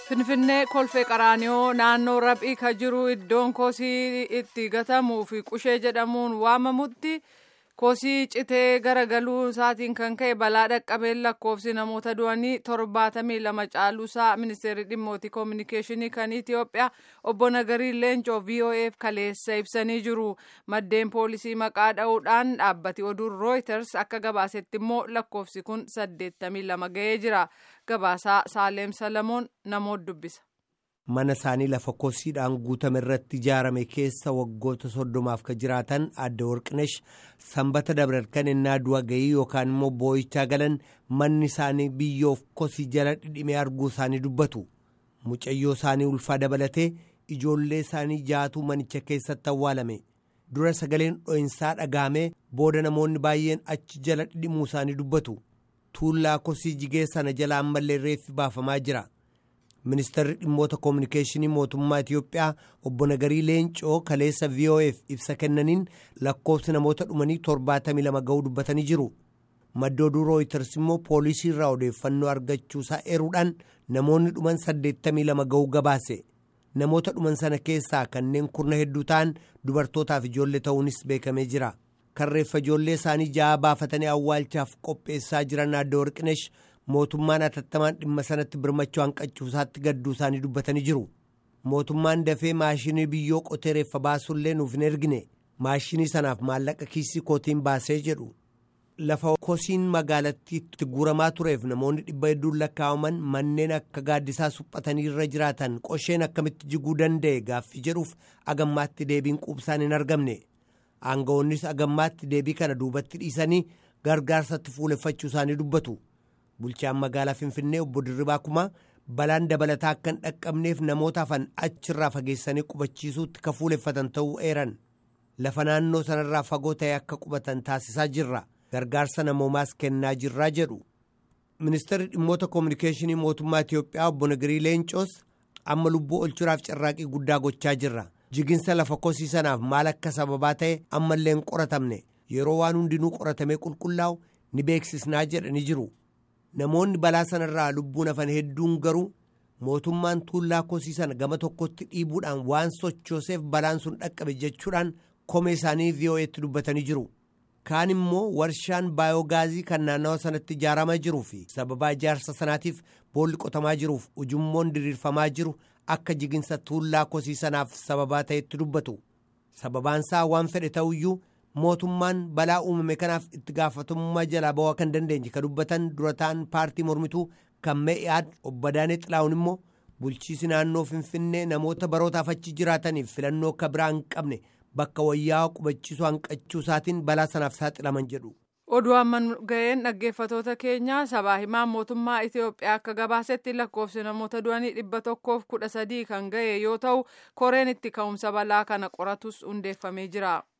Finfinnee kolfee qaraaniyoo naannoo raphii ka jiru iddoon kosii itti gatamuu fi qushee jedhamuun waamamutti kosii citee garagaluu isaatiin kan ka'e balaa dhaqqabeen lakkoofsi namoota du'anii torbaatamii lama caaluusaa ministeerri dhimmoota koominikeeshinii kan Itiyoophiyaa obbo Nagarii Leencoo VOAf kaleessa ibsanii jiru. Maddeen poolisii maqaa dha'uudhaan dhaabbati oduun Reuters akka gabaasetti immoo lakkoofsi kun saddeettamii lama ga'ee jira. Gabaasaa Saaleem Salamoon namoota dubbisa. mana isaanii lafa kosiidhaan guutame irratti ijaarame keessa waggoota soddomaaf ka jiraatan adda warqinesh sanbata dabarkan innaa du'a ga'ii yookaan immoo boo'ichaa galan manni isaanii biyyoof kosii jala dhidhimee arguu isaanii dubbatu mucayyoo isaanii ulfaa dabalatee ijoollee isaanii jaatuu manicha keessatti awwaalame dura sagaleen dho'insaa dhagaamee booda namoonni baay'een achi jala dhidhimuu isaanii dubbatu tuullaa kosii jigee sana jala ammallee reeffi baafamaa jira. ministeerri dhimmoota koominikeeshinii mootummaa Itiyoophiyaa obbo Nagarii Leencoo kaleessa VOAf ibsa kennaniin lakkoofsi namoota dhumanii torbaatamii lama ga'uu dubbatanii jiru. Madda oduu Rooyiters immoo poolisii irraa odeeffannoo argachuusaa eeruudhaan namoonni dhuman saddeettamii lama ga'uu gabaase. Namoota dhuman sana keessaa kanneen kurna hedduu ta'an dubartootaaf ijoollee ta'uunis beekamee jira. Karreeffa ijoollee isaanii ja'a baafatanii awwaalchaaf qopheessaa jiran adda warqinesh mootummaan atattamaan dhimma sanatti birmachuu hanqachuusaatti gadduu isaanii dubbatanii jiru mootummaan dafee maashinii biyyoo qotee reeffa baasuullee nuuf hin ergine maashinii sanaaf maallaqa kiisii kootiin baasee jedhu lafa kosiin magaalattiitti guuramaa tureef namoonni dhibba hedduun lakkaa'aman manneen akka gaaddisaa suphatanii irra jiraatan qosheen akkamitti jiguu danda'e gaaffii jedhuuf agammaatti deebiin quubsaan hin argamne aangawoonnis agammaatti deebii kana duubatti dhiisanii gargaarsatti fuuleffachuu isaanii dubbatu. bulchaan magaalaa finfinnee obbo Dirribaa Kumaa balaan dabalataa akka hin dhaqqabneef namoota hafan achirraa fageessanii qubachiisuutti ka fuuleffatan ta'uu eeran lafa naannoo sanarraa fagoo ta'e akka qubatan taasisaa jirra gargaarsa namoomaas kennaa jirraa jedhu ministeerri dhimmoota koominikeeshinii mootummaa Itiyoophiyaa obbo Nagirii Leencoos amma lubbuu olchuudhaaf carraaqii guddaa gochaa jirra jiginsa lafa kosii sanaaf maal akka sababaa ta'e ammallee hin qoratamne yeroo waan hundinuu qoratamee qulqullaa'u ni beeksisnaa jedhanii jiru. namoonni balaa sanarraa lubbuun hafan hedduun garuu mootummaan tuullaa kosii sana gama tokkotti dhiibuudhaan waan sochooseef balaan sun dhaqqabe jechuudhaan komee isaanii VOA'tti dubbatanii jiru. kaan immoo warshaan baayoogaazii kan naannawa sanatti ijaaramaa jiruu fi sababaa ijaarsa sanaatiif boolli qotamaa jiruuf ujummoon diriirfamaa jiru akka jiginsa tuullaa kosii sanaaf sababaa ta'etti dubbatu. sababaansaa waan fedhe ta'uyyuu. mootummaan balaa uumame kanaaf itti gaafatamummaa jalaa ba'uu kan dandeenye ka dubbatan durataan paartii mormituu kan mee'aad obbo Daanee Xilaawun immoo bulchiisi naannoo Finfinnee namoota barootaaf achi jiraataniif filannoo akka biraa hin qabne bakka wayyaa qubachiisuu hanqachuu isaatiin balaa sanaaf saaxilaman jedhu. Oduu amman ga'een dhaggeeffatoota keenya sabaa himaan mootummaa Itiyoophiyaa akka gabaasetti lakkoofsi namoota du'anii dhibba tokkoof kudha sadii kan ga'e yoo ta'u koreen itti ka'umsa balaa kana qoratus hundeeffamee jira.